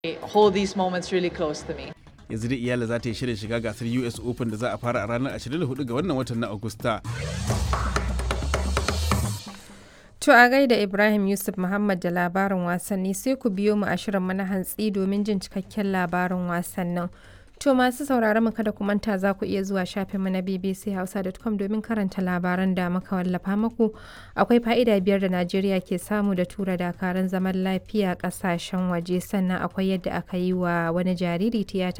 hold these moments really close to me. yanzu dai iyala za ta yi shirin shiga gasar us open da za a fara a ranar 24 ga wannan watan na agusta To a gaida Ibrahim Yusuf Muhammad da labarin wasanni sai ku biyo mu a shirin mana hantsi domin jin cikakken labarin wasannin. To masu sauraron mu kada ku manta za ku iya zuwa shafinmu na bbchausa.com domin karanta labaran da muka wallafa muku. Akwai fa'ida biyar da Najeriya ke samu da tura dakaran zaman lafiya kasashen waje sannan akwai yadda aka yi wa wani jariri tiyata